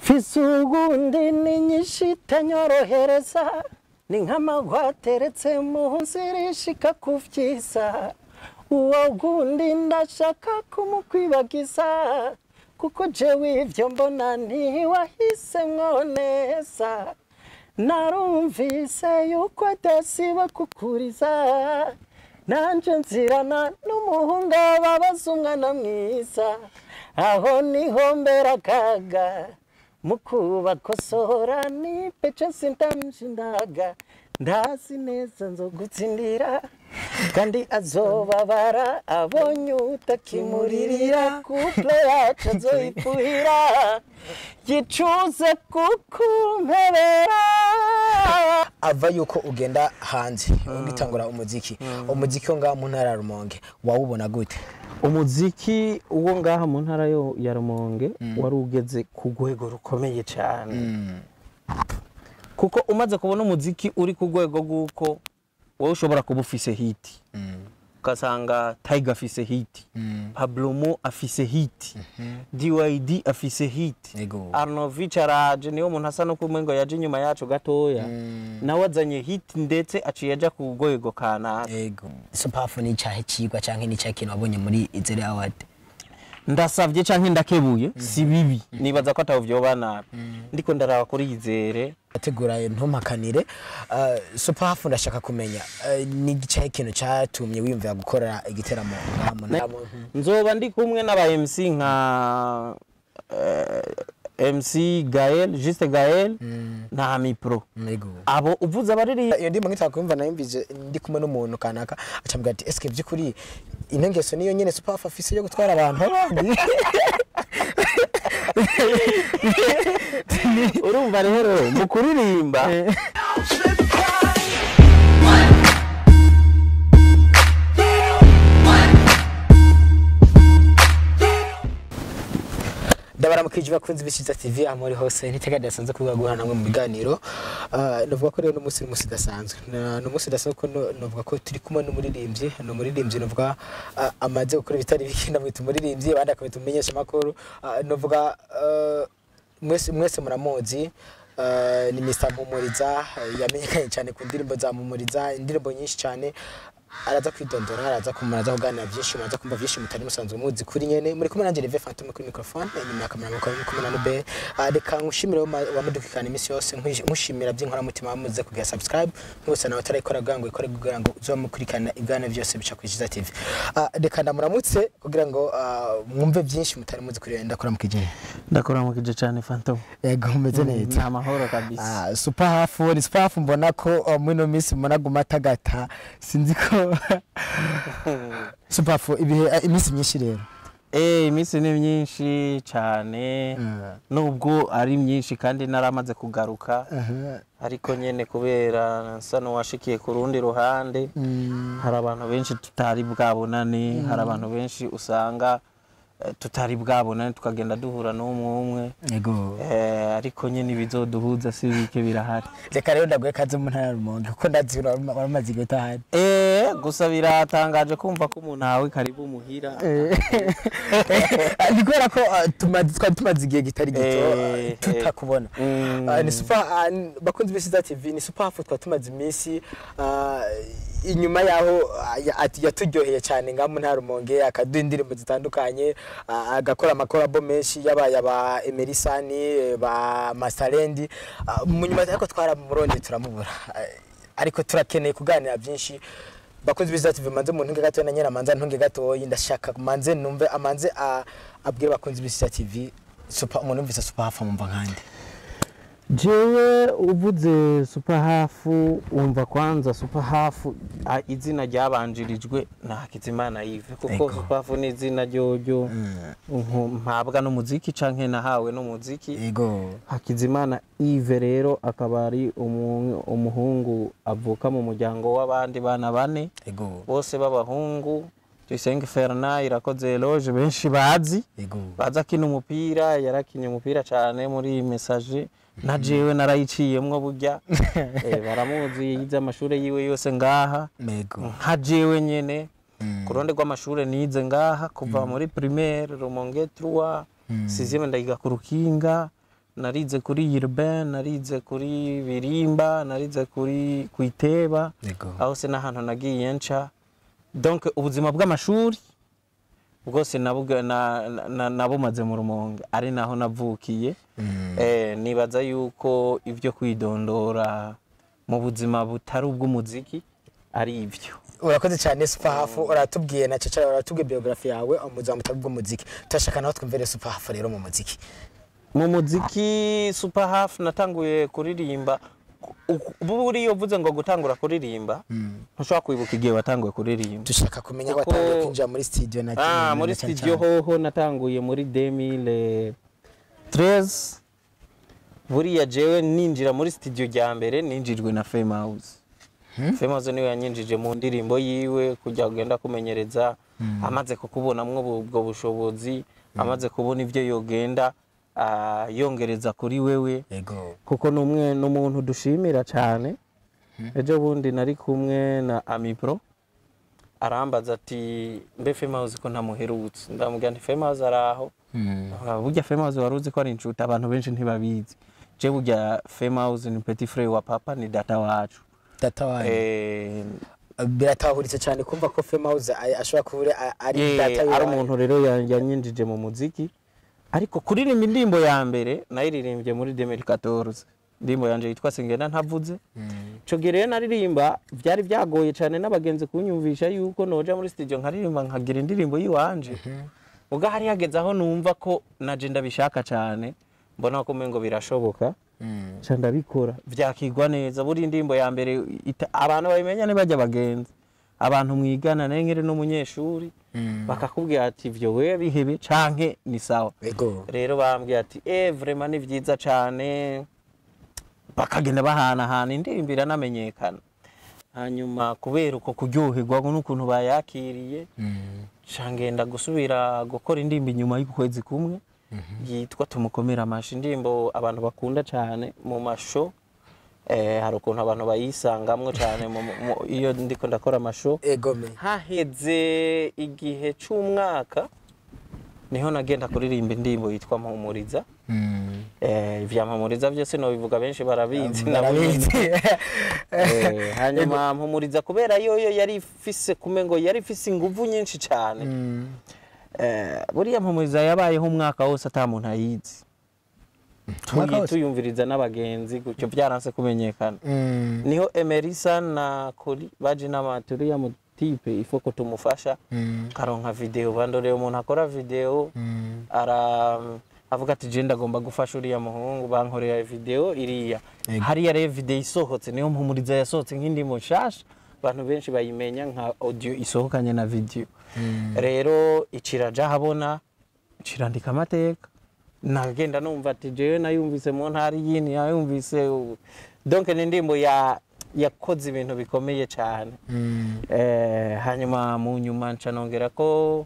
mfise ugundi ni nyinshi itanyorohereza ni nk'amagwa ateretse munsi rishika ku vyiza uwo gundi ndashaka kumukwibagiza kuko jewe ivyo mbona ntiwahisemwo neza narumvise yuko adasiba kukuriza nanje nzirana n'umuhungu ababaza umwana mwiza aho niho mbera akaga mukubakosora nipece sindamushindaga ndazi neza nzogutsindira kandi azobabara abonye utakimuririra kuple yacu azoyifuhira yicuze kukumpebera ava yuko ugenda hanze ugitangura umuziki umuziki wo ngaha mu ntara ya rumonge wawubona gute umuziki uwo ngaha mu ntara yo ya rumonge wari ugeze ku rwego rukomeye cyane kuko umaze kubona umuziki uri ku rwego rw'uko wowe ushobora kuba ufise hiti ugasanga Tiger afise hiti Pablo Mo afise hiti DYD afise hiti Yego. Arnovich araje niyo muntu asa no kumwe ngo yaje inyuma yacu gatoya nawe azanye hiti ndetse aciye aja ku rwego kanaka yego supafu ni icyahe kigwa cyangwa ni icyahe kintu wabonye muri izere awadi ndasavye canke ndakebuye si bibi nibaza ko ataho vyoba nabi ndiko ndaraba kuri yizere ategura ntumpakanire uh, supafu ndashaka kumenya uh, ni icyahe kintu cyatumye wiyumvira gukora igiteramo ngaha mu ntara nzoba ndi kumwe n'aba MC nka eh, MC Gael Juste Gael na Mipro yego abo uvuze abariri iyo ndimo nkitaka kumva nayumvise ndi kumwe n'umuntu kanaka acambwira ati eske by'ukuri ino ngeso niyo nyene supafu afise yo gutwara abantu abandi urumva rero mu kuririmba ndabaramukije bakunzi b'Ikiza TV amuri hose ntitega dasanzwe kuvuga guhana namwe mu biganiro Ah, navuga ko rero n'umunsi n'umunsi dasanzwe n'umunsi dasanzwe ko no- navuga ko turi kumwe n'umuririmbyi ni umuririmbyi navuga ah, amaze gukora ibitari bike ndamwita umuririmbyi abandi akabita umumenyesha makuru navuga ah, mwese mwese muramuzi ah, ni Mr Mpumuriza ah, yamenyekanye cyane ku ndirimbo za Mpumuriza indirimbo nyinshi cyane araza kwidondora araza kumaraza kuganira byinshi muraza kumva byinshi mutari musanzwe muzi kuri nyene muri kumwe nanjye Reve Phantom kuri microphone inyuma ya kamera mukaba muri kumwe na Nube Ah, reka nkushimire wamudukikana iminsi yose nkwish- nkushimira by'inkora mutima wamuze kugira subscribe mwese nawe utarayikora kugira ngo ikore kugira ngo uzomukurikana ibwana byose bica kuri Kiza TV Ah, reka ndamuramutse kugira ngo ah, mwumve byinshi mutari muzi kuri ndakora mukijene ndakuramukije cyane Phantom yego mumeze ni neza amahoro kabisa Ah, super hafu ni super hafu mbona ko uh, muri ino minsi mbona guma atagata sinzi ko super hafu ibihe ah, iminsi myinshi rero Eh, iminsi ni myinshi cyane nubwo ari myinshi kandi naramaze kugaruka ariko nyene kubera nsa n'uwashikiye ku rundi ruhande hari abantu benshi tutari bwabonane hari abantu benshi usanga eh, tutari bwabonane tukagenda duhura n'umwe umwe yego Eh, ariko nyene ibizoduhuza si bike birahari reka rero ndaguhe kaze mu ntara ya rumonge kuko ndazi urama- waramaze igihe utahari Eh, gusa biratangaje kumva ko umuntu ahawe karibu muhira Ah, ni kubera ko ah, tumaze- twari tumaze igihe kitari gito Eh, ah, tutakubona Mm. Ah, ni super ah, n- bakunzi b'Isiza TV ni super hafu twari tumaze iminsi ah, inyuma yaho ah, ya- ati- yaturyoheye cyane ngaha mu ntara ya rumonge akaduha indirimbo zitandukanye ah, agakora amakorabo menshi yaba yaba emerisani eh, ba masarendi Ah, mu nyuma ariko twaramuronde turamubura Ah, ariko turakeneye kuganira byinshi bakunzi b'Isiza TV manze mu ntunge gatoya na nyina manze ntunge gatoya ndashaka manze numve amanze ah, abwire bakunzi b'Isiza TV super umuntu yumvise super hafu amumva nkande jewe uvuze super hafu wumva kwanza super hafu a- izina ryabanjirijwe na Hakizimana Yves kuko Ego. super hafu ni izina ryoryo nku- mpabwa n'umuziki canke nahawe n'umuziki yego Hakizimana Yves rero akaba ari umu- umuhungu avuka mu muryango w'abandi bana bane yego bose b'abahungu Tuyisenge Fernand irakoze eloge benshi bazi yego baza akina umupira yarakinye umupira cyane muri iyi mesaje na jewe narayiciyemwo burya Eh, baramuzi yize amashuri yiwe yose ngaha yego nka jewe nyene ku ruhande rw'amashuri nize ngaha kuva muri primaire rumonge 3 sixième ndayiga ku rukinga narize kuri Urbain narize kuri Birimba narize kuri Kuiteba Yego. aho se n'ahantu nagiye nca donc ubuzima bw'amashuri bwose nabuga- na- na- nabumaze mu rumonge ari naho navukiye eh, nibaza yuko ibyo kwidondora mu buzima butari ubw'umuziki ari ibyo urakoze cyane superhafu uratubwiye na cece uratubwiye biography yawe umuziki mutari bw'umuziki turashaka naho twumvire superhafu rero mu muziki mu muziki super half natanguye kuririmba buriya uvuze ngo gutangura kuririmba ntushobora kwibuka igihe watanguye kuririmba dushaka kumenya Kuko- watangiye kwinjira muri studio na ah na- muri na cyane studio cyane. hoho natanguye muri 2013 buriya jewe ninjira muri studio rya mbere ninjijwe na Fame House Fame House niwe yanyinjije mu ndirimbo yiwe kujya kugenda kumenyereza amaze kukubonamwo ubu- ubwo bushobozi amaze kubona ibyo yogenda ah, yongereza kuri wewe yego kuko ni umwe n'umuntu dushimira cyane ejo bundi nari kumwe na amipro arambaza ati mbe femazi ko ntamuherutse ndamubwira nti femazi ari aho Ah, burya femazi wari uzi ko ari inshuti abantu benshi ntibabizi je burya femazi ni petit frere wa papa ni data wacu data wanjye Eh, biratahuritse cyane kumva ko Fame House a- ashobora kuba uri- a- ari eh, data ari yawe. umuntu rero ya- yanyinjije mu muziki ariko kuririmba indirimbo ya mbere nayiririmbye muri 2014 indirimbo yanje yitwa singenda ntavuze ico gihe rero naririmba byari byagoye cyane n'abagenzi kunyumvisha yuko noja muri studio nkaririmba nkagira indirimbo yiwanje ubwo hari hageze aho numva ko naje ndabishaka cyane mbona ko umengo birashoboka Mm. ca ndabikora vyakigwa neza buri indirimbo ya mbere ita- abantu babimenya ntibajya bagenzi abantu mwigana nayo nkiri n'umunyeshuri Mm. bakakubwira ati ivyo we bihebe canke ni sawa yego rero bambwiye ati eh vraiment ni vyiza cane bakagenda bahanahana indirimbo iranamenyekana hanyuma kubera uko kuryoherwa n'ukuntu bayakiriye Mm. ca ngenda gusubira gukora indirimbo inyuma y'ukwezi kumwe yitwa tumukomere amashi indirimbo abantu bakunda cyane mu masho eh, hari ukuntu abantu bayisangamwo cyane mu- mu- iyo ndiko ndakora amasho yego me haheze igihe c'umwaka niho nagenda kuririmba indirimbo yitwa mpumuriza Mm. eh, ivya mpumuriza vyose nobivuga benshi barabizi nabo Barabizi. Eh, hanyuma mpumuriza kubera yoyo yari ifise kumengo yari ifise inguvu nyinshi cyane Mm. Eh, buriya mpumuriza yabayeho umwaka wose ata muntu ayizi Umwaka Tuyi- wose? tuyumviriza n'abagenzi gutyo byaranse kumenyekana Mm. niho emerisa na kuri baje n'amaturi ya mutipe ifoko tumufasha Mm. karonka video bandoreye umuntu akora video Mm. ara avuga ati je ndagomba gufasha uriya muhungu bankorera video iriya Ego. hariya rero video isohotse niyo mpumuriza yasohotse nk'indimo nshasha abantu benshi bayimenya nka audio isohokanye na video Mm. rero iciraja habona cirandika amateka nagenda numva ati jewe nayumvise mu ntara yini yayumvise u- donc ni indirimbo ya yakoze ibintu bikomeye cyane Mm. eh, hanyuma mu nyuma nca nongera ko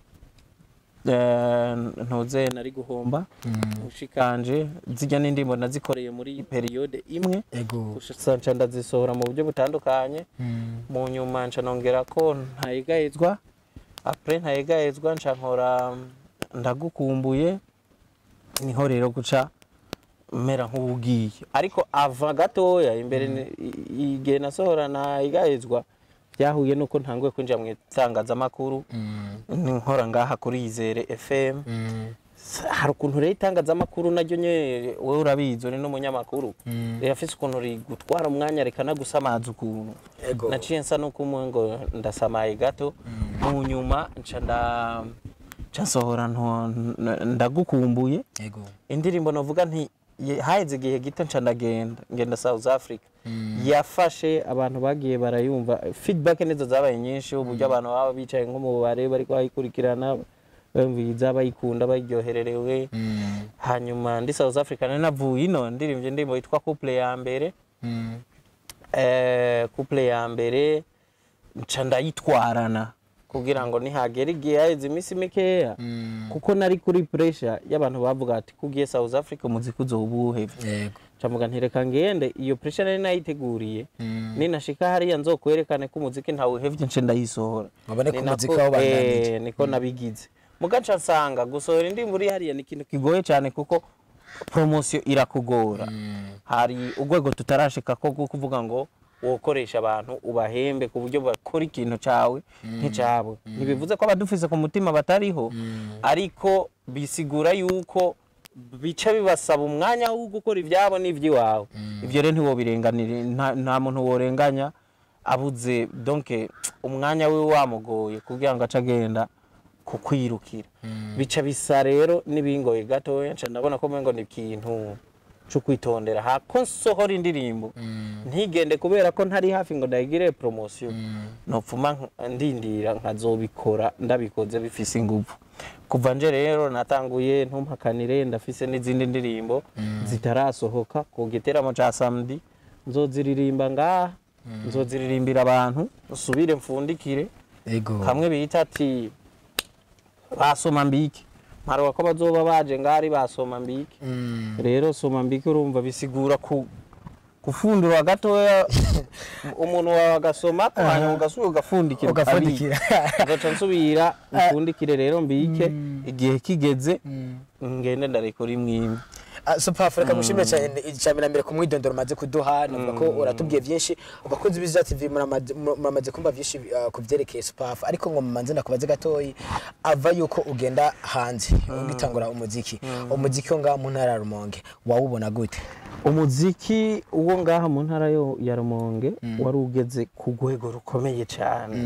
eh, ntuze nari guhomba Mm. ushikanje zijya n'indirimbo nazikoreye muri periode imwe yego gusa nca ndazisohora mu buryo butandukanye Mm. mu nyuma nca nongera ko ntayegayezwa apre ntayegayezwa nca nkora ndagukumbuye niho rero guca mera nk'ubugiye ariko ava gatoya imbere ni- i- igihe nasohora ntayegayezwa byahuye nuko ntanguye kwinjira mu itangazamakuru Mm. nkora ngaha kuri Izere FM Mm. hari ukuntu rero itangazamakuru naryo nyene wowe urabizi uri n'umunyamakuru Mm. rirafise ukuntu rigutwara umwanya rikanagusamaza ukuntu yego naciye nsa nuko umwe ngo ndasamaye gato mu nyuma nca nda nca nsohora nto- n- ndagukumbuye yego indirimbo novuga nti ye- haheze igihe gito nca ndagenda ngenda South Africa Mm. yafashe abantu bagiye barayumva feedback nizo zabaye nyinshi uburyo abantu baba bicaye nko mu bubare bariko bayikurikirana bumviriza bayikunda bayiryohererewe Mm. hanyuma ndi South Africa nari navuye ino ndirimvye indirimbo yitwa couple ya mbere Mm. eh, couple ya mbere nca ndayitwarana kugira ngo nihagera igihe haheze iminsi mikeya Mm. kuko nari kuri pressure y'abantu bavuga ati kugiye South Africa umuziki uzoba uwuhevye yego camuga ntireka ngende iyo pressure nari nayiteguriye Mm. ninashika hariya nzokwerekane ko umuziki ntawuhevye nce ndayisohora Mubone ko Ni umuziki nako- wawubandanije. eh, niko nabigize mugaca nsanga gusohora indirimbo uri hariya ni ikintu kigoye cyane kuko promosiyo irakugora hari urwego tutarashika ko rwo kuvuga ngo wokoresha abantu ubahembe ku buryo bakora ikintu cyawe nk'icyabo ntibivuze ko abadufise ku mutima batariho ariko bisigura yuko bica bibasaba umwanya wo gukora ibyabo n'iby'iwawe ibyo rero ntiwobirenganire nta- nta muntu worenganya abuze donke umwanya we wamugoye kugira ngo ace agenda kukwirukira bica bisa rero n'ibingoye gatoya nca ndabona ko umengo ni ikintu cyo kwitondera hako nsohora indirimbo ntigende kubera ko ntari hafi ngo ndayigire promosiyo nopfuma nk- ndindira nkazobikora ndabikoze bifise ingufu kuva nje rero natanguye ntumpakanire ndafise n'izindi ndirimbo zitarasohoka ku giteramo ca samedi nzoziririmba ngaha nzoziririmbira abantu usubire mfundikire ego kamwe bita ati basoma mbike mparuka ko bazoba baje ngari basoma mbike Mm. rero soma mbike urumva bisigura ku gufundura gatoya umuntu wawe agasoma hanyuma ugasubira ugafundikira Ugafundikira. ukabika. ngaca nsubira mfundikire rero mbike igihe kigeze ngende ndarekora imwe imwe Ah, super reka mushimire cyane icya mbere ku mwidondoro umaze kuduha navuga ko uratubwiye byinshi abakunzi b'Iza TV muramaze muramaze kumva byinshi ah, ku byerekeye super ariko ngo mumanze nakubaze gatoyi ava yuko ugenda hanze ugitangura umuziki umuziki wo ngaha mu ntara ya Rumonge wawubona gute umuziki uwo ngaha mu ntara yo ya rumonge wari ugeze ku rwego rukomeye cyane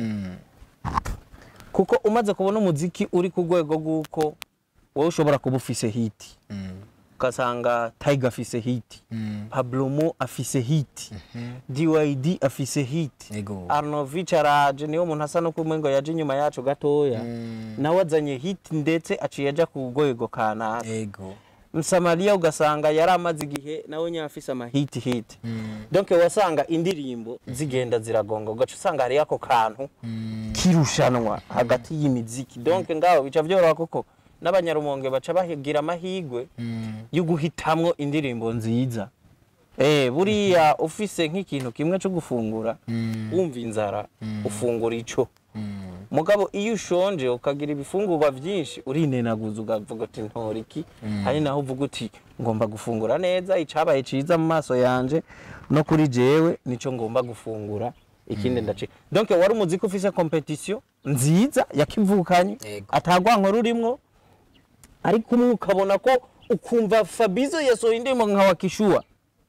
kuko umaze kubona umuziki uri ku rwego rw'uko wowe ushobora kuba ufise hiti ugasanga Tiger afise hiti Pablo Mo afise hiti DYD afise hiti Ego. Arnovich araje niyo muntu asa no kumwe ngo yaje inyuma yacu gatoya nawe azanye hiti ndetse aciye aja ku rwego kanaka ego Msamaria ugasanga yari amaze igihe nawe nyine afise amahiti hiti donc wasanga indirimbo zigenda ziragonga ugaca usanga hariyo ako kantu kirushanwa hagati y'imiziki donc ngaho bica byoroha kuko n'abanyarumonge baca bagira amahigwe yo guhitamwo indirimbo nziza eh buriya ufise nk'ikintu kimwe cyo gufungura wumva inzara ufungura ico mugabo iyo ushonje ukagira ibifungurwa byinshi urinenaguza ukavuga uti ntora iki hari naho uvuga uti ngomba gufungura neza icabaye ciza mu maso yanje no kuri jewe nico ngomba gufungura ikindi ndaci donc wari umuziki ufise competition nziza yakivukanye Yego. atagwanko rurimwo ariko umwe ukabona ko ukumva Fabizo yasohoye indirimbo nka wakishua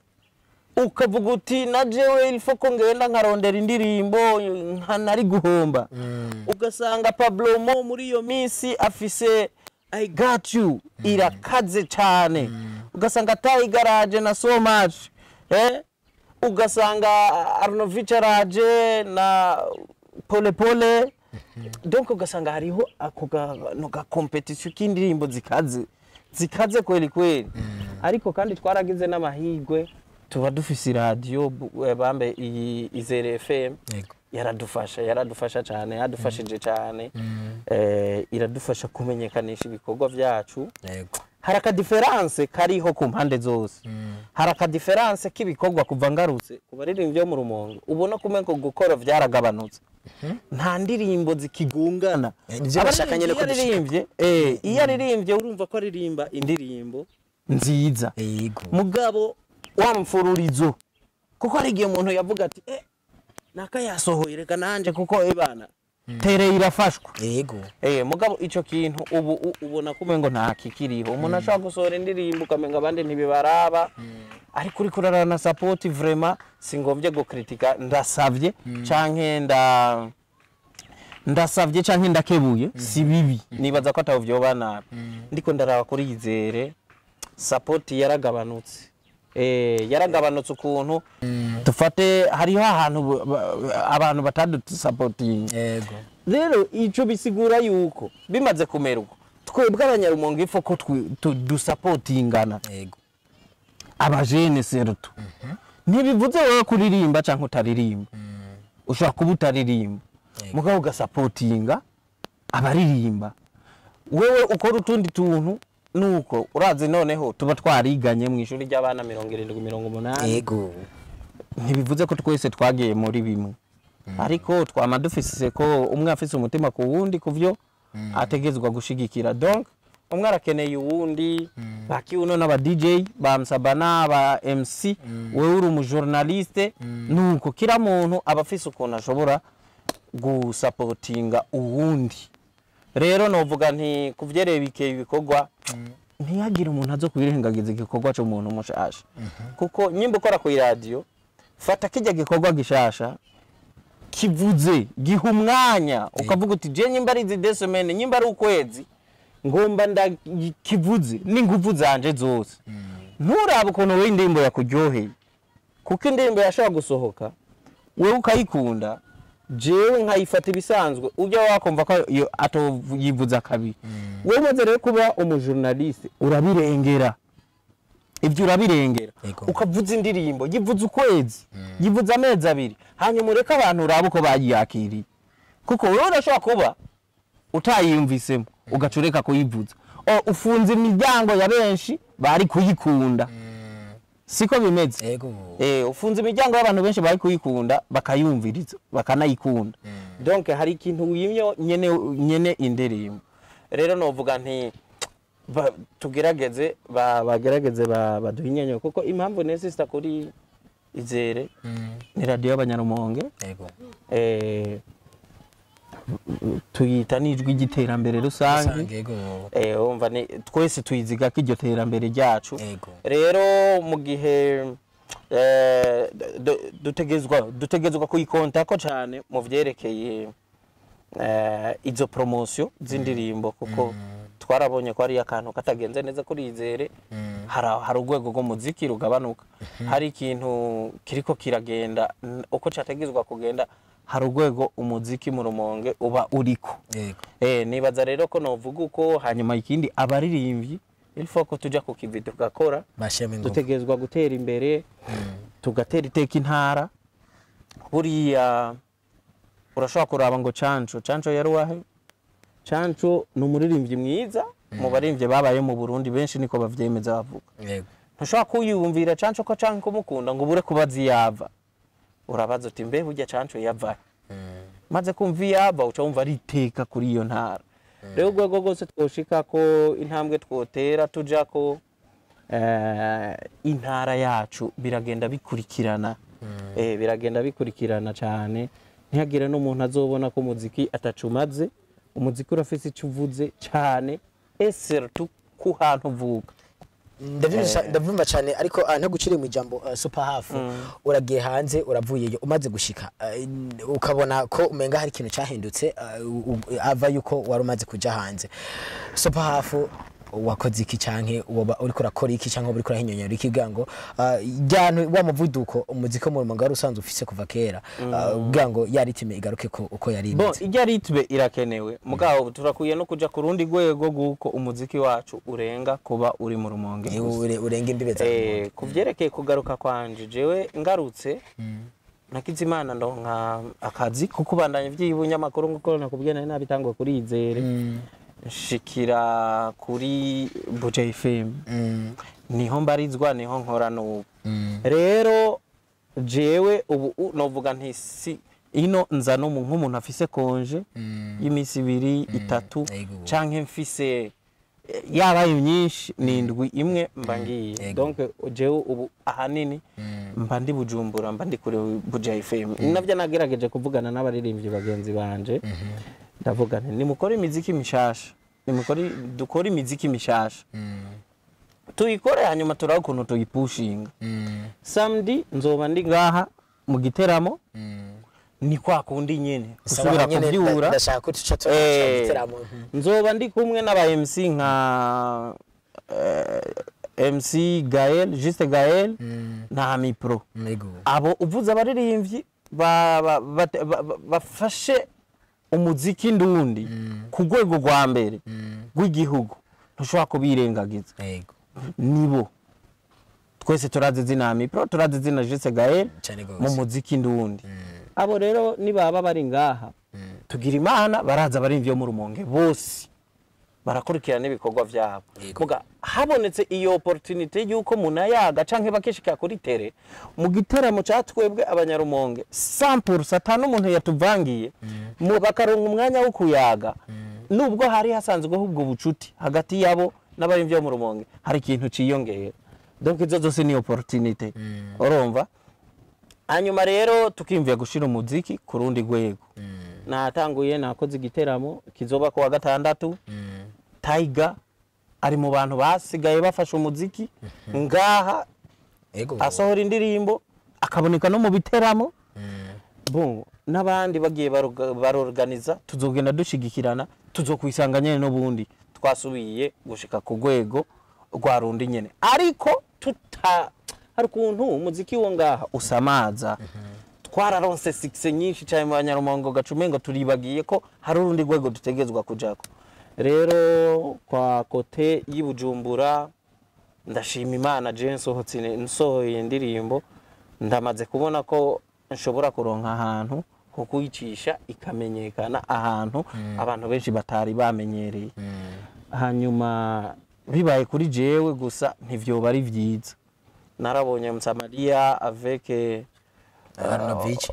ukavuga uti na jewe ilfo ko ngenda nkarondera indirimbo nka nari guhomba ugasanga Pablo Mo muri iyo minsi afise I got you irakaze cyane ugasanga tayi garaje na so much eh ugasanga Arnovich araje na pole pole donc ugasanga hariho ako gano ga competition k'indirimbo zikaze zikaze kweli kweli ariko kandi twaragize n'amahigwe tuba dufise iradiyo bu- eh, bambe iyi izere fm Yego. yaradufasha yaradufasha cyane yadufashije cyane eh, iradufasha kumenyekanisha ibikorwa byacu yego hari akadiferanse kariho ku mpande zose hari akadiferanse k'ibikorwa kuva ngarutse ku baririmbyi bo mu rumongo ubona kumenya ko gukora byaragabanutse nta ndirimbo zikigungana Eh, nivyo bashaka nyene ko Abaririmbyi iyo aririmbye eh, iyo aririmbye urumva ko aririmba indirimbo nziza yego mugabo wa mfururizo kuko hari igihe umuntu yavuga ati eh naka yasohoye reka nanje kuko ebana tereye irafashwa yego Eh, mugabo ico kintu ubu u- ubona ko umengo nta kikiriho umuntu ashobora gusohora indirimbo ukamenga abandi ntibibaraba ariko uriko urarana support vraiment singombye gukritika ndasavye canke nda ndasavye canke ndakebuye si bibi nibaza ko ataho vyoba nabi ndiko ndaraba kuri yizere support yaragabanutse eh yaragabanutse ukuntu dufate hariho ahantu bu- ba- abantu batadusapotinga yego rero ico bisigura yuko bimaze kumera uko twebwe abanyarumonge ifo ko twi- tu- dusapotingana yego abajene serutu ntibivuze wowe kuririmba canke utaririmba ushobora kuba utaririmba mugabo ugasapotinga abaririmba wewe ukora utundi tuntu nuko urazi noneho tuba twariganye mu ishuri ry'abana mirongo irindwi mirongo umunani yego ntibivuze ko twese twagiye muri bimwe ariko twama dufise ko umwe afise umutima ku wundi ku byo ategezwa gushigikira donc umwe arakeneye uwundi bakiuno n'aba DJ bamsaba n'aba MC wewe uri umujournaliste nuko kila muntu aba afise ukuntu ashobora gusapotinga uwundi rero novuga nti kuvyereye bikeye ibikorwa ntihagire umuntu azo kwirengagiza igikorwa c'umuntu mushasha kuko nyimba ukora ku radio fata kijya gikorwa gishasha kivuze giha umwanya ukavuga uti je nyimba ari izi desemene nyimba ari ukwezi ngomba ndakivuze n'inguvu zanje zose nturabe ukuntu wowe indirimbo yakuryoheye kuko indirimbo yashobora gusohoka wewe ukayikunda jewe nkayifata ibisanzwe ujya wakumva ko iyo atoyivuza kabiri wowe umaze rero kuba umujournaliste urabirengera ibyo urabirengera Yego. ukavuza indirimbo yivuza ukwezi yivuza amezi abiri hanyuma ureke abantu urabe uko bayiyakiriye kuko wowe urashobora kuba utayiyumvisemo ugaca ureka kuyivuza O, ufunze imiryango ya benshi bari kuyikunda siko bimeze yego Eh, ufunze imiryango y'abantu benshi bari kuyikunda bakayumviriza bakanayikunda donc hari ikintu wimyo nyene nyene indirimbo rero novuga nti ba- tugerageze ba- bagerageze ba- baduhe inyenyo kuko impamvu nesista kuri izere ni radiyo y'abanyarumonge yego eh, tuyita n'ijwi ry'iterambere rusange Rusange, yego Eh, wumva ni twese tuyiziga ko iryo terambere ryacu yego rero mu gihe eh, du- dutegezwa dutegezwa kuyikontako cyane mu vyerekeye eh, izo promosiyo z'indirimbo kuko twarabonye ko hari akantu katagenze neza kuri izere hari hari urwego rw'umuziki rugabanuka hari ikintu kiriko kiragenda n- uko cyategezwa kugenda hari urwego umuziki mu rumonge uba uriko yego Eh, nibaza rero ko novuga uko hanyuma ikindi abaririmbyi ilfo ko tuja ku kivi tugakora bashiramo ingufu dutegerezwa gutera imbere tugatera iteka intara buriya urashobora kuraba ngo canco canco yari wahe canco ni umuririmbyi mwiza mu baririmbyi babaye mu burundi benshi niko bavyemeza bavuga yego ntushobora kuyumvira canco ko canke kumukunda ngo ubure kubaza iyava urabaza uti mbe burya canco yavahe maze kumva iyava uca wumva ari iteka kuri iyo ntara rero urwego rwose twoshika ko intambwe twotera tuja ko eh, intara yacu biragenda bikurikirana eh, biragenda bikurikirana cyane ntihagire n'umuntu azobona ko umuziki atacumaze umuziki urafise icyo uvuze cyane esertu ku hantu uvuka ndavyumva ndavyumva cyane ariko ah, ntaguciriye mu ijambo ah, super half uragiye hanze uravuyeyo umaze gushika ah, in- ukabona ko umenga hari ikintu cyahindutse ah, u- u- ava yuko wari umaze kuja hanze super half wakoze iki canke woba uriko urakora iki canke woba uriko urahinyonyora iki kugira ngo ah, ryantu wa muvuduko umuziki wo mu rumonge wari usanzwe ufise kuva kera ah, kugira ngo ya ritime igaruke ko uko yari bo imeze ijya ritme irakenewe mugabo turakwiye no kuja ku rundi rwego rw'uko umuziki wacu urenga kuba uri mu rumonge Eh, gusa. ure- urenga imbibe za Eh, ku vyerekeye kugaruka kwanje jewe ngarutse nakize imana ndonka akazi ko kubandanya ivy'ibunyamakuru nkuko nakubwiye nari nabitangwa kuri izere nshikira kuri buja fm Mm, niho mbarizwa niho nkora n'ubu mm, rero jewe ubu u- novuga nti si ino nza n'umu- nk'umuntu afise konje mm. y'iminsi ibiri itatu Ego. canke mfise eh, yabaye myinshi ni indwi imwe mba ngiye Ego. donc jewe ubu ahanini mba ndi bujumbura mba ndi kuri buja fm navyo nagerageje kuvugana n'abaririmbyi bagenzi banje ndavuga nti nimukore imiziki mishasha nimukore dukore imiziki mishasha tuyikore hanyuma turabe ukuntu tuyipushinga samedi nzoba ndi ngaha mu giteramo ni kwa kundi nyene gusubira Sawa, nyene kuvyura ndashaka ko tuca Eh, tugitaramo nzoba ndi kumwe n'aba MC nka eh, MC Gael Juste Gael na Mipro Mego. abo uvuze abaririmbyi ba- ba- bate- ba- ba- bafashe umuziki ndundi ku rwego rwa mbere rw'igihugu ntushobora kubirengagiza Yego. nibo twese turazi izina Mipro turazi izina Juste Gael Cyane mu gose. muziki ndundi abo rero nibaba bari ngaha tugira imana baraza abarimvyi bo mu rumonge bose barakurikirana ibikorwa vyabo Yego. muga habonetse iyo opportunité yuko munayaga canke bakishika kuri tere mu giteramo ca twebwe abanyarumonge 100% ata n'umuntu yatuvangiye mu bakaronka umwanya wo kuyaga nubwo hari hasanzweho ubwo bucuti hagati yabo n'abari byo mu rumonge hari ikintu ciyongera donc izo zose ni opportunité urumva hanyuma rero tukimvira gushira umuziki ku rundi rwego natanguye nakoze igiteramo kizoba ku wa gatandatu Tiger ari mu bantu basigaye bafashe umuziki ngaha ego asohora indirimbo akaboneka no mu biteramo bon n'abandi bagiye baroga- barorganiza tuzogenda dushigikirana tuzokwisanga nyene n'ubundi twasubiye gushika ku rwego rwa rundi nyene ariko tuta hari ukuntu umuziki wo ngaha usamaza twararonse sikise nyinshi cyane mu banyarumongo gacume ngo turibagiye ko hari urundi rwego dutegezwa kujako rero kwa kote y'ibujumbura ndashima imana je nsohotse nsohoye indirimbo ndamaze kubona ko nshobora kuronka ahantu ho kuyicisha ikamenyekana ahantu abantu benshi batari bamenyereye hanyuma bibaye kuri jewe gusa ntivyoba ari vyiza narabonye msamariya avec eh, Arnovich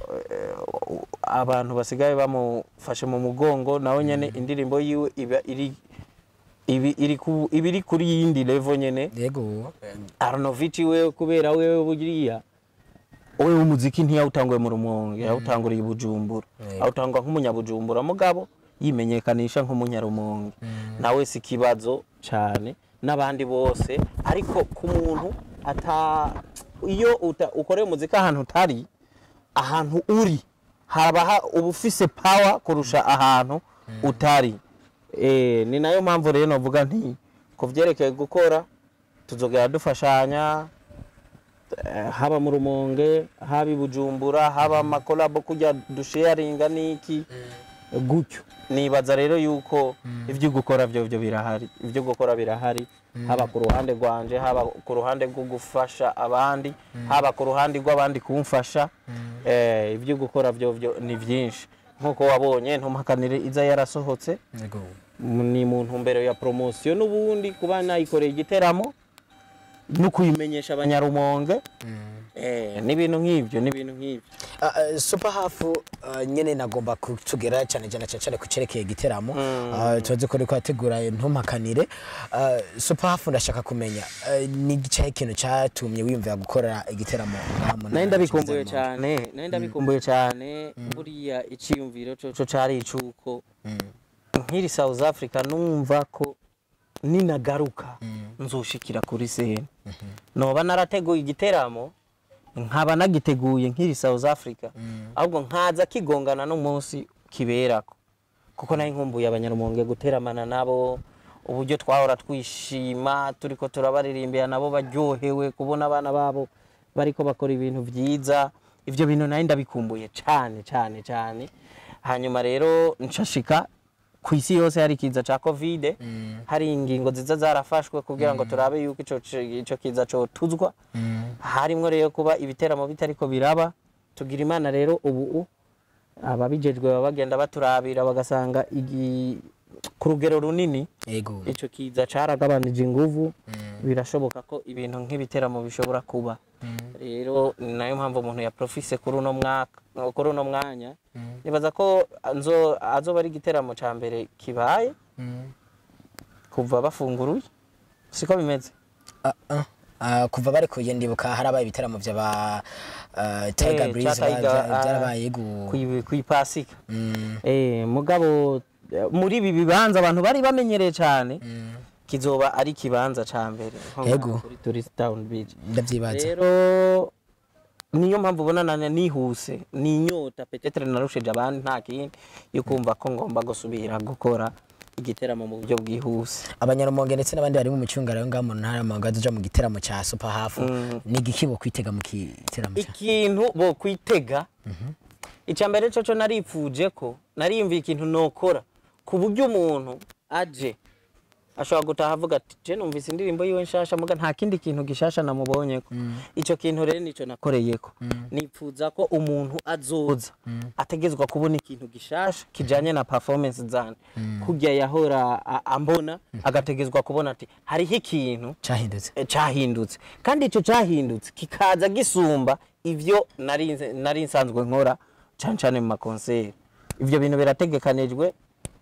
abantu basigaye bamufashe mu mugongo nawe nyene indirimbo yiwe iba iri ibi iri ku- iba iri kuri yindi level nyene yego Arnovich we kubera wewe buriya wewe umuziki ntiyawutanguye mu rumonge yawutanguriye i bujumbura Yego. awutangwa nk'umunyabujumbura mugabo yimenyekanisha nk'umunyarumonge nawe si ikibazo cyane n'abandi bose ariko ku muntu ata iyo uta- ukoreye umuziki ahantu utari ahantu uri haba ha- uba ufise power kurusha ahantu utari Eh, ni nayo mpamvu rero navuga nti ku byerekeye gukora tuzogera dufashanya eh, haba mu rumonge haba i bujumbura haba amakolabo kujya dusharinga n'iki gutyo nibaza rero yuko ibyo gukora byo byo birahari ibyo gukora birahari haba ku ruhande rwanje haba ku ruhande rwo gufasha abandi haba ku ruhande rw'abandi kumfasha eh, ibyo gukora byo byo ni byinshi nk'uko wabonye ntumpakanire iza yarasohotse yego ni mu ntumbero ya poromosiyo n'ubundi kuba nayikoreye igiteramo no kuyimenyesha abanyarumonge eh, n'ibintu nk'ibyo n'ibintu nk'ibyo Ah, ah, super half ah, nyene nagomba kutugera cyane cyane cyane cyane ku cerekeye igiteramo Ah, tuzi ko uriko urategura ntumpakanire Ah, super half ndashaka kumenya ah, ni igicaye ikintu cyatumye wiyumvira gukora igiteramo ngaha mu ntara nari ndabikumbuye yacu cyane nari ndabikumbuye cyane buriya icyiyumviro cyo cyari icuko nkiri South Africa numva ko ninagaruka nzoshikira kuri sene noba narateguye igiteramo nkaba nagiteguye nkiri South Africa ahubwo nkaza kigongana n'umunsi kiberako kuko nari nkumbuye abanyarumonge guteramana nabo uburyo twahora twishima turiko turabaririmbira nabo baryohewe kubona abana babo bariko bakora ibintu byiza ivyo bintu nari ndabikumbuye cyane cyane cyane hanyuma rero nshashika ku isi yose hari ikiza ca covid hari ingingo nziza zarafashwe kugira ngo turabe yuko ico ico kiza cotuzwa harimwo rero kuba ibiteramo bitariko biraba tugira imana rero ubu ababijejwe baba bagenda baturabira bagasanga igi- ku rugero runini yego ico kiza caragabanije inguvu birashoboka ko ibintu nk'ibiteramo bishobora kuba rero ni nayo mpamvu umuntu yaprofise kuri uno mwaka kuri uno mwanya nibaza ko nzo azoba ari igiteramo ca mbere kibaye kuva bafunguruye siko bimeze Ah, ah. Ah, kuva bari kuye ndibuka harabaye ibiteramo by'aba ah, Tiger Eh, Breeze ca Tiger, ba- ah, byarabaye yego kwi- kwipasika Mm, eh mugabo eh, muri ibi bibanza abantu bari bamenyereye cyane mm. kizoba ari ikibanza ca mbere nko ngaha Yego. kuri tourist town beach ndabyibaza rero niyo mpamvu ubona nane nihuse ni inyota petetere narushije abandi nta kindi yo kumva ko ngomba gusubira gukora igiteramo mu buryo bwihuse abanyarumonge ndetse n'abandi bari mu micungara yo ngaho mu ntara y'amahanga tuja mu giteramo cya super half ni igiki bo kwitega mu giteramo cya ikintu bo kwitega icya mbere cyo naripfuje ko nariyumviye ikintu nokora ku buryo umuntu aje ashobora gutaha avuga ati je numvise indirimbo yiwe nshasha muga nta kindi kintu gishasha namubonyeko ico kintu rero nico nakoreyeko nipfuza ko umuntu azoza ategezwa kubona ikintu gishasha kijanye na performance zane kurya yahora a- ambona agategezwa kubona ati hariho ikintu cyahindutse eh, cyahindutse kandi icyo cyahindutse kikaza gisumba ivyo nari nze- nari nsanzwe nkora cyane cyane mu makonseri ivyo bintu birategekanijwe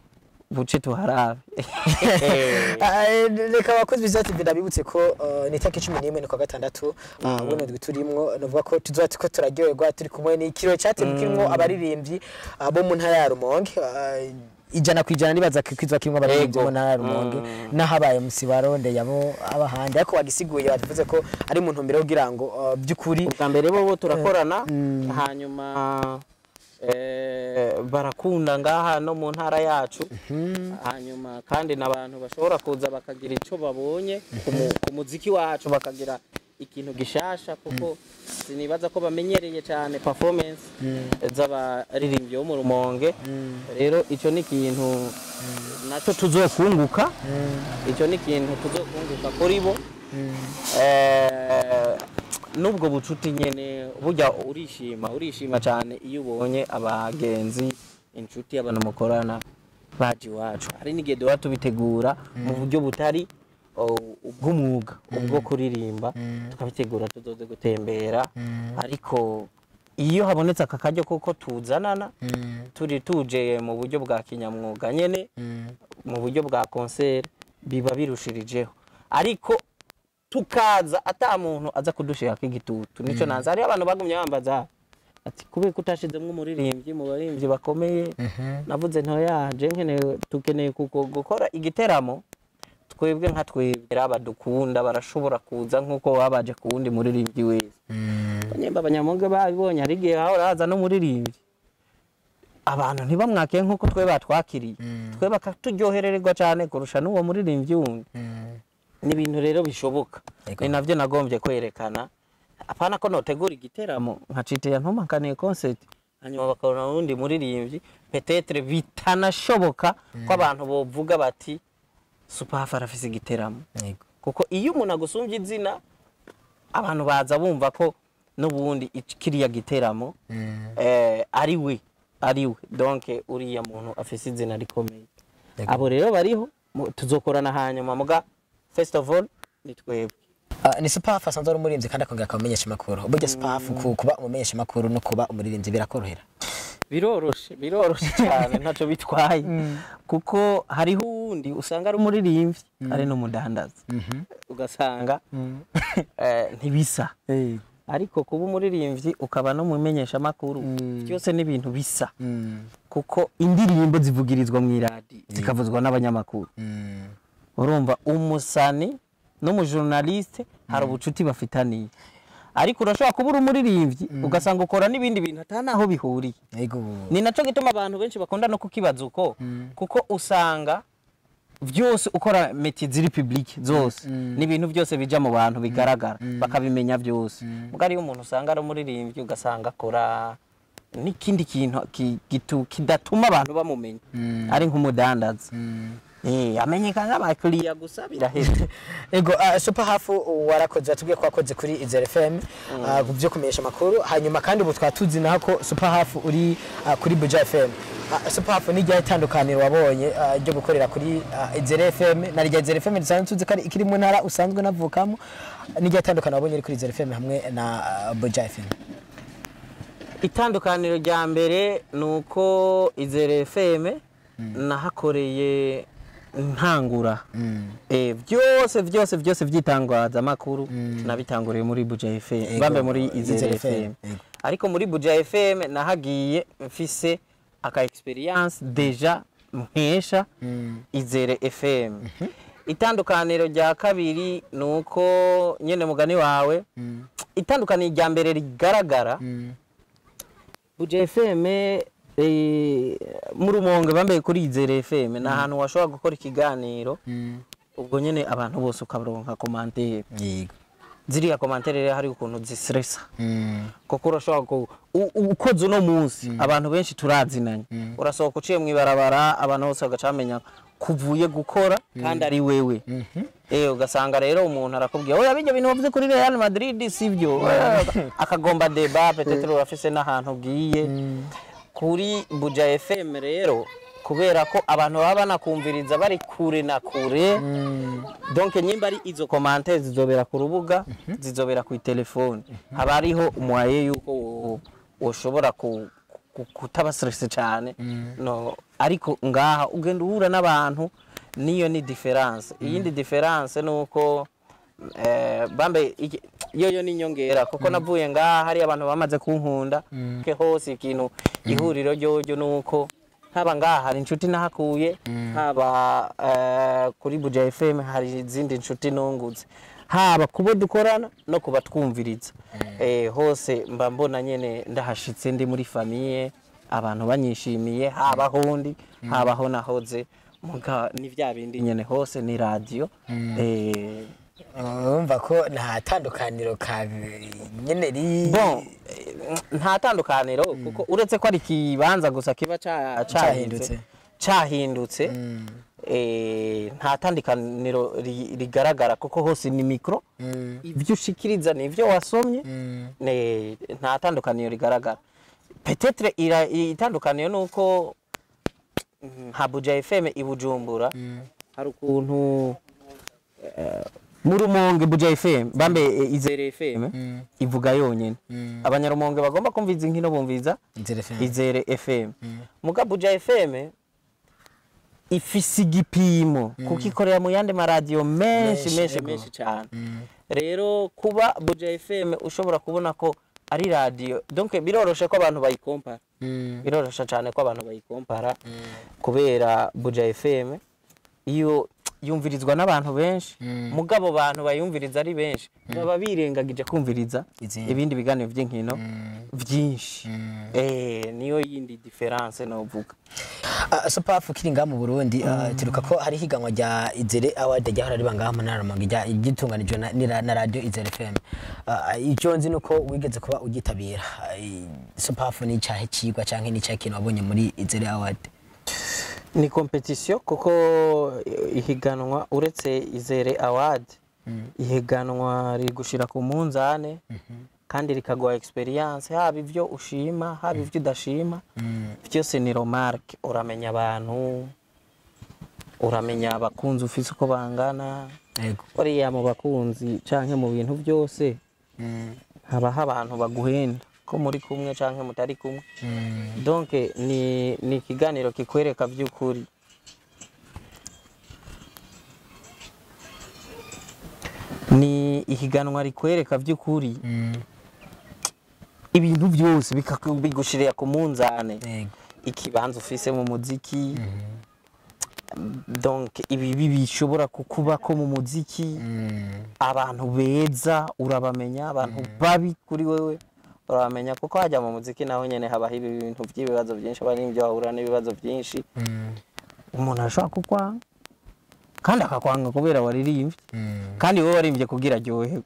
buce tuharabe Ah, reka abakozi biza TV ndabibutse ko uh, ni itariki cumi n'imwe ni kwa gatandatu uh, buno ndwi turimwo novuga ko tuzoba turiko turaryoherwa turi kumwe n'ikiro cyateguwe kirimwo abaririmbyi uh, bo mu ntara ya Rumonge uh, ijana ku ijana nibaza ko kwizwa kirimwo abaririmbyi bo mu ntara ya Rumonge n'ahabaye musibaro yabo abahandi ariko wagisiguye bavuze ko ari mu ntumbero yo kugira ngo uh, by'ukuri ubwa mbere bo turakorana hanyuma eh, barakunda ngaha no mu ntara yacu hanyuma kandi n'abantu bashobora kuza bakagira icyo babonye ku mu- ku muziki wacu bakagira ikintu gishasha kuko sinibaza ko bamenyereye cyane performance z'abaririmbyi bo mu rumonge rero icyo ni ikintu nacyo tuzokunguka icyo ni ikintu tuzokunguka kuri bo Eh, n'ubwo bucuti nyene burya urishima urishima cyane iyo ubonye abagenzi inshuti abantu mukorana baje iwacu hari n'igihe duhora tubitegura mu buryo butari oh, ubw'umwuga ubwo kuririmba tukabitegura tuzoze gutembera ariko iyo habonetse aka karyo koko tuzanana turi tuje mu buryo bwa kinyamwuga nyene mu buryo bwa konseri biba birushirijeho ariko tukaza ata muntu aza kudushirako igitutu nico nanze hariho abantu bagumye bambaza ati kubera ko utashizemwo umuririmbyi mu baririmbyi bakomeye navuze ntoyaje nkeneye tukeneye kuko gukora igiteramo twebwe nka twebwe abadukunda barashobora kuza nk'uko baba baje ku wundi muririmbyi wese nyemba abanyamuga babibonye hari igihe hahora haza n'umuririmbyi abantu ntibamwakire nk'uko twe batwakiriye twe bakaturyoherererwa cyane kurusha n'uwo muririmbyi wundi ni ibintu rero bishoboka Yego. ni navyo nagombye kwerekana apana ko notegura igiteramo nkacitira ntumakaniye concert hanyuma bakabona uwundi muririmbyi petetre bitanashoboka ko abantu bovuga bati superhafi arafise igiteramo Yego. kuko iyo umuntu agusumbye izina abantu baza bumva ko n'ubundi ic- kiriya giteramo eh, ari we ari we donc uriya muntu afise izina rikomeye Yego. abo rero bariho mu- tuzokorana hanyuma muga first of all ni twebwe Ah, ni superhafu asanzwe ari umuririmbyi kandi akongera akaba umumenyesha amakuru burya superhafu ku- kuba umumenyesha amakuru no kuba umuririmbyi birakorohera biroroshe biroroshe cyane ntacyo bitwaye kuko hariho uwundi usanga ari umuririmbyi ari n'umudandaza ugasanga eh, ntibisa ariko kuba umuririmbyi ukaba n'umumenyeshamakuru byose ni ibintu bisa kuko indirimbo zivugirizwa mu iradi zikavuzwa n'abanyamakuru urumva umusani n'umujurnaliste hari ubucuti bafitaniye ariko urashobora kuba uri umuririmbyi ugasanga ukora n'ibindi bintu ata naho bihuriye Yego. ni nacyo gituma abantu benshi bakunda no kukibaza uko kuko usanga byose ukora meti ziri public zose n'ibintu byose bija mu bantu bigaragara bakabimenya byose ubwo ariyo umuntu usanga ari umuririmbyi ugasanga akora n'ikindi kintu ki- gitu- kidatuma abantu bamumenya ari nk'umudandaza Eh, amenyekana nk'abakiriya gusa biraheze Ego uh, superhafu warakoze watubwiye ko wakoze kuri Izere FM uh, byo kumenyesha amakuru hanyuma kandi ubu twatuzi naho ko superhafu uri uh, kuri Buja FM uh, superhafu ni rya itandukaniro wabonye uh, ryo gukorera kuri uh, Izere FM na rya Izere FM risanzwe tuzi ko ari ikiri mu ntara usanzwe navukamo ni rya itandukaniro wabonye uri kuri Izere FM hamwe na uh, Buja FM itandukaniro rya mbere ni uko izere fm nahakoreye ntangura Eh, byose byose byose by'itangazamakuru nabitanguriye muri buja fm Ego, bambe muri Izere izere FM, fm ego. ariko muri buja fm nahagiye mfise aka experience deja nkesha izere fm itandukaniro rya kabiri ni uko nyene mugani wawe itandukaniro rya mbere rigaragara Buja FM eh, mu rumonge bambaye kuri izere FM ni ahantu washobora gukora ikiganiro ubwo nyene abantu bose ukabaronka komantere Yego. ziriya komantere rero hari ukuntu zistresa kuko urashobora ku u- u- ukoze uno munsi abantu benshi turazinanye urasohoka uciye mu ibarabara abantu bose bagaca bamenya kuvuye gukora kandi ari wewe eh ugasanga rero umuntu arakubwira oya bijya bintu wavuze kuri Real Madrid sivyo Eh, akagomba deba peut-être urafise n'ahantu ugiye kuri Buja FM rero kubera ko abantu baba banakumviriza bari kure na kure donc nyimba ari izo commentaires zizobera ku rubuga zizobera ku telefone haba hariho umwaye yuko wo- woshobora ku- ku- kutaba stress cyane no ariko ngaha ugenda uhura n'abantu niyo ni difference iyindi difference ni uko eh, bambe iki- yoyo ni inyongera kuko navuye ngaha hari abantu bamaze kunkunda ke hose ikintu ihuriro ryoyo ni uko haba ngaha hari inshuti nahakuye haba eh, kuri buja fm hari izindi inshuti nungutse haba kubo dukorana no kuba twumviriza eh, hose mba mbona nyene ndahashitse ndi muri famiye abantu banyishimiye haba hondi haba ho nahoze muga ni vya bindi nyene hose ni radio eh, urumva ko nta tandukaniro ka nyene ri bon eh, nta tandukaniro kuko uretse ko ari ikibanza gusa kiba ca- Cahindutse. cahindutse eh, nta tandukaniro ri- rigaragara kuko hose ni mikro Mm. ibyo ushikiriza ni ibyo wasomye Mm. ne- nta tandukaniro rigaragara petetre ira- itandukaniro ni uko mm, nka buja fm i bujumbura hari ukuntu eh, mu rumonge buja fm bambe eh, izere fm ivuga yonyene abanyarumonge bagomba kumviza inkino bumviza Inzira FM. izere fm muga buja fm ifise igipimo kuko ikorera mu yandi maradiyo menshi Menshi, menshi yego. menshi cyane rero kuba buja fm ushobora kubona ko ari radiyo donc biroroshe ko abantu bayikompara Mm. biroroshe cyane ko abantu bayikompara kubera buja fm iyo yumvirizwa n'abantu benshi mugabo bantu bayumviriza ari benshi baba birengagije kumviriza Izindi. ibindi biganiro by'inkino byinshi eh niyo yindi difference novuga Ah, Sopafu kiri ngaha mu Burundi ah, turuka ko hari higanwa rya Izere Award ryahora riba ngaha mu ntara Rumonge rya gitunganijwe na, ni ra- na radio Izere FM. Ah, Icyo nzi nuko wigeze kuba ugitabira. Ah, i- Sopafu ni cyahe kigwa canke ni cyahe kintu wabonye muri Izere Award. ni competition kuko ihiganwa uretse izere award ihiganwa rigushira ku munzane kandi rikaguha experience haba ivyo ushima haba ivyo udashima byose ni remarque uramenya abantu uramenya abakunzi ufise uko bangana Yego. buriya mu bakunzi canke mu bintu byose habaho abantu baguhenda ko muri kumwe canke mutari kumwe donc ni ni ikiganiro kikwereka by'ukuri ni ihiganwa rikwereka by'ukuri ibintu byose bikaku- bigushirira ku munzane Yego. ikibanza ufise mu muziki donc ibibi bishobora kukubako mu muziki abantu beza urabamenya abantu babi kuri wewe urabamenya kuko hajya mu muziki naho nyene habaho ibi bintu by'ibibazo byinshi aba n'ibyo wahura n'ibibazo byinshi umuntu arashobora kukwanga kandi akakwanga kubera waririmbye kandi wowe waririmbye kugira aryoherwe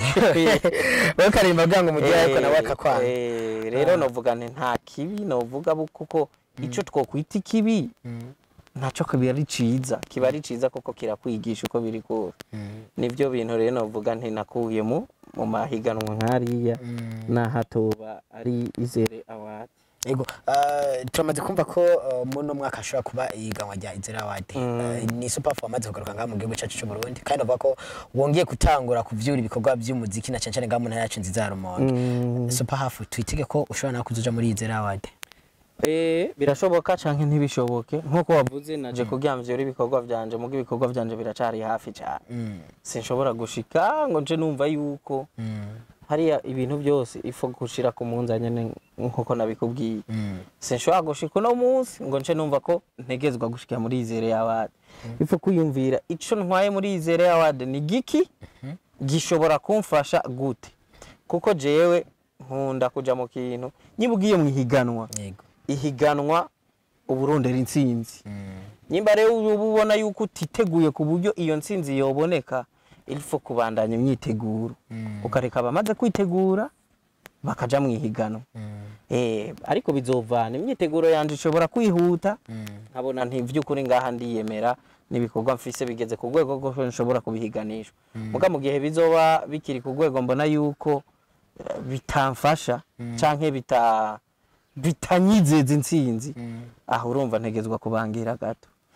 Wowe karimba bwangu mugihe ariko nawe akakwanga. Eh, rero novuga nti nta kibi novuga bu- kuko ico twokwita ikibi ntaco kiba ari ciza kiba ari ciza kuko kirakwigisha uko biri kose nivyo bintu rero novuga nti nakuye mu mu mahiganwa nk'ariya n'ahatoba ari izere award Yego. ah, turamaze kumva ko ah, muno mwaka ashobora kuba ihiganwa rya Izere Award. Ah, Ni Sopafu wamaze kugaruka ngaha mu gihugu cyacu cy'u Burundi kandi uvuga ko wongeye gutangura kuvyura ibikorwa by'umuziki na cyane cyane ngaha mu ntara yacu nziza ya Rumonge. Sopafu twitege ko ushobora nawe kuzoja muri Izere Award. Eh, birashoboka canke ntibishoboke nk'uko wavuze naje kugira mvyore ibikorwa vyanje mugo ibikorwa vyanje biracari hafi cane sinshobora gushika ngo nje numva yuko hariya ibintu byose ifo gushira ku munzanye ne- nk'uko nabikubwiye sinshobora gushika uno munsi ngo nce numva ko ntegezwa gushika muri izere y'abandi ifo kwiyumvira ico ntwaye muri izere y'abandi ni giki gishobora kumfasha gute kuko jewe nkunda kuja mu kintu niba ugiye mu ihiganwa Yego. ihiganwa uburondera intsinzi nyimba rero uba ubona yuko utiteguye ku buryo iyo ntsinzi yoboneka ilfo kubandanya imyiteguro ukareka abamaze kwitegura bakaja mu ihiganwa eh ariko bizovana imyiteguro yanje ishobora kwihuta nkabona nti vy'ukuri ngaha ndiyemera n'ibikorwa mfise bigeze ku rwego rwo nshobora kubihiganishwa muga mu gihe bizoba bikiri ku rwego mbona yuko eh, bitamfasha canke bita bitanyizeza intsinzi aho urumva ntegezwa kubangira gato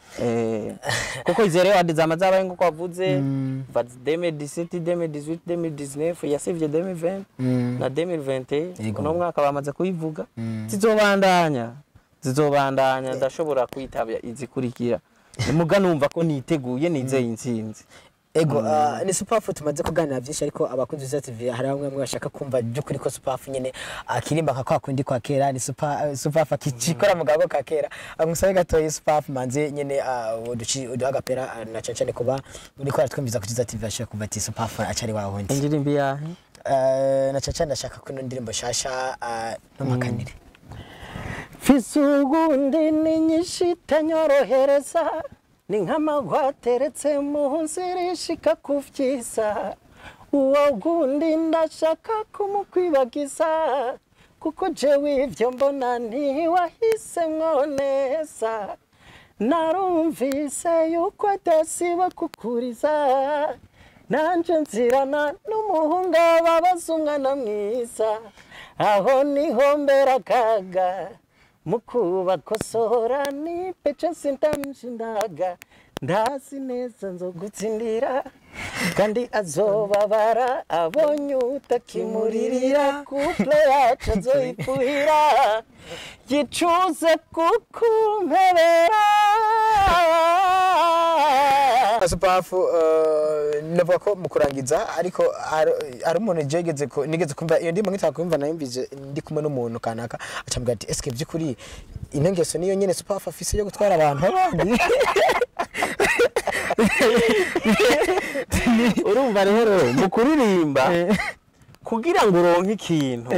Eh, kuko izo rero hadi zama zabaye nk'uko wavuze va 2017 2018 2019 yasivye 2020 na 2021 Yego. uno mwaka bamaze kuyivuga zizobandanya zizobandanya ndashobora kwitabya izikurikira muga numva ko niteguye nizeye intsinzi ego ah, ni superfu tumaze kuganira byinshi ariko abakunzi za tv hari bamwe bamwe bashaka kumva by'ukuri ko superfu nyine akirimba nka kwa kundi kwa kera ni super superfu akikora mu gago ka kera amusabe gatoyi superfu manze nyine ah, uduci uduha agapera ah, na cyane cyane kuba uri ko aratwumviza kuri za tv ashaka kuva ati superfu acari wa wundi indirimbo yahe Ah, na cyane cyane ndashaka ko ino ndirimbo shasha ah, n'amakanire fisugundi ni nyinshi itanyorohereza ni nk'amagwa ateretse mu nzira ishika ku vyisa uwo gundi ndashaka kumukwibagiza kuko jewe ivyo mbona ntiwahisemwo neza narumvise yuko adasiba kukuriza nanje nzirana n'umuhungu ababaza umwana mwiza aho niho mbera akaga mukubakosora ni peco sindamushindaga ndazi neza nzogutsindira kandi azobabara abonye utakimuririra kuple yacu azoyifuhira yicuze kukumpebera superfu navuga ko mu kurangiza ariko hari- hari umuntu jegeze ko nigeze kumva iyo ndimo nkitaka kumva nayumvise ndi kumwe n'umuntu kanaka acambwira ati eske by'ukuri ino ngeso niyo nyene superfu afise yo gutwara abantu abandi urumva rero mu kuririmba kugira ngo uronke ikintu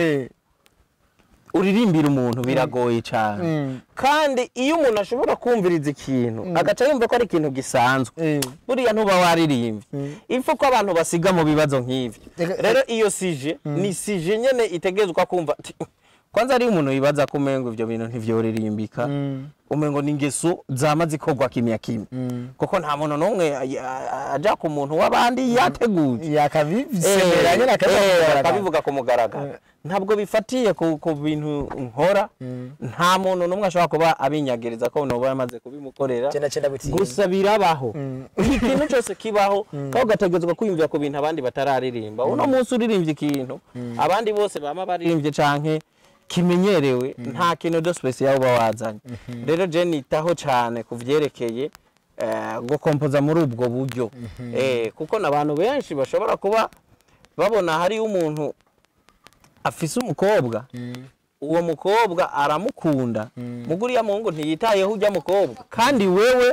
uririmbira umuntu biragoye cyane Mm. kandi iyo umuntu ashobora kumviriza ikintu agaca yumva ko ari ikintu gisanzwe Mm. buriya ntuba waririmbye ipfa ko abantu basiga mu bibazo nk'ibyo Ega- rero iyo sije ni sije nyene itegerezwa kumva ati, kwanza ari umuntu yibaza ko umengo ivyo bintu ntivyoririmbika umengo ni ingeso zama zikorwa kimya kimwe kuko nta muntu n'umwe a- a- aja ku muntu w'abandi yateguye yakabisemera nyene Eh, akabivuga akabivuga ku mugaragaro ntabwo bifatiye ku ku bintu nkora nta muntu n'umwe ashobora kuba abinyagereza ko noba yamaze kubimukorera Cenda cenda gutinya. gusa birabaho ikintu cyose kibaho kandi ugategerezwa kwiyumvira ku bintu abandi batararirimba uno munsi uririmbye ikintu abandi bose bama baririmbye canke kimenyerewe nta kintu de special uba wazanye rero je nitaho cyane ku vyerekeye eh, gukompoza muri ubwo buryo Eh, kuko n'abantu benshi bashobora kuba babona hariyo umuntu afise umukobwa uwo mukobwa aramukunda muguriya muhungu ntiyitayeho ujya mukobwa kandi wewe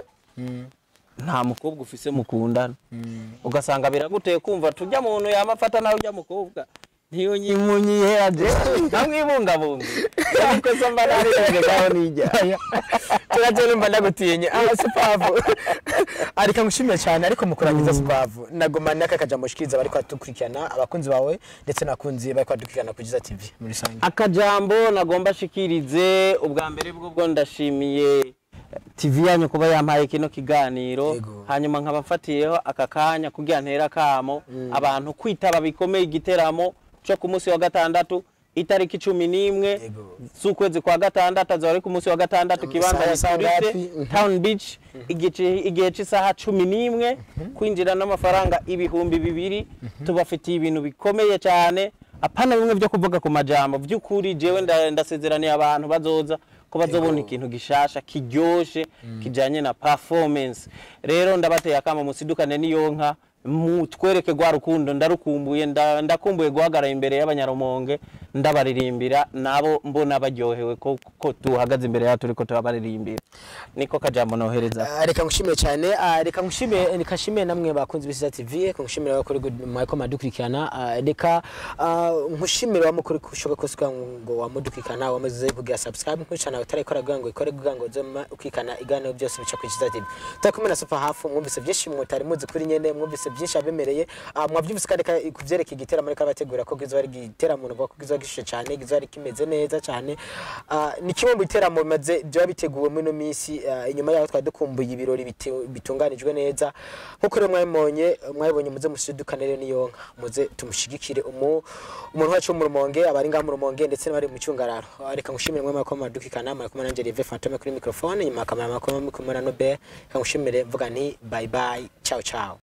nta mukobwa ufise mukundana ugasanga biraguteye kumva tujya muntu yamafata nawe ujya mukobwa niyo nyimunyiheje namwibungabunga ariko se mba narirebye ngaho nijya turaje numva ndagutinya ah superfu ariko ngushimiye cyane ariko mu kurangiza superfu nagoma naka kajambo shikiriza bari kwadukurikirana abakunzi bawe ndetse n'abakunzi bari kwadukurikirana kuri za TV muri rusange akajambo nagomba shikirize ubwa mbere bwo bwo ndashimiye TV yanyu kuba yampaye kino kiganiro Yego. hanyuma nkaba mfatiyeho aka kanya kugira ntera akamo abantu kwitaba bikomeye igiteramo cyo ku munsi wa gatandatu itariki cumi n'imwe Yego. z'ukwezi kwa gatandatu azaba ari ku munsi wa gatandatu kibanza Isaha giturutse ngapi? Mhm. town beach igice- igihe cy'isaha cumi n'imwe kwinjira n'amafaranga ibihumbi bibiri tubafitiye ibintu bikomeye cyane apana bimwe byo kuvuga ku majambo by'ukuri jewe nda- ndasezeraniye abantu bazoza ko bazobona ikintu gishasha kiryoshe kijanye na performance rero ndabateye akama musidukane n'iyo nka mutwereke rwa rukundo ndarukumbuye nda- ndakumbuye guhagarara imbere y'abanyarumonge ndabaririmbira nabo mbona baryohewe ko ko tuhagaze imbere yaho turiko turabaririmbira niko kajambo nohereza Ah, reka ngushimiye cyane ah, reka ngushimiye reka nshimiye namwe bakunzi b'isiza TV reka ngushimire abakora mwako madukurikirana ah, reka ah, nkushimire wamukuri kushoboka kose kugira ngo wamudukurikirana wamaze kugira subscribe nkushana utarayikora kugira ngo ikore kugira ngo zoma ukikana iganiro byose bica ku isiza TV turi kumwe na super hafu mwumvise byinshi mutari muzi kuri nyene mwumvise byose byinshi abemereye Ah, mwabyumvise kandi ka- ku byerekeye igiteramo ariko abategura ko kizoba ari igiteramo navuga ko kizoba gishushe cyane kizoba ari kimeze neza cyane Ah, ni kimwe mu biteramo bimaze byaba biteguwe muri ino minsi ah, inyuma yaho twari dukumbuye ibirori bite- bitunganijwe neza nk'uko rero mwabibonye mwabibonye muze mushidukane rero niyo nka muze tumushigikire umu umuntu wacu wo mu rumonge abari ngaha mu rumonge ndetse n'abari mu cyungararo Ah, reka ngushimire mwe mwako madukikana mwari kumwe nanjye Rive Fantome kuri microphone nyuma kamera mwako kumwe na Nobel reka ngushimire mvuga nti bye bye ciao ciao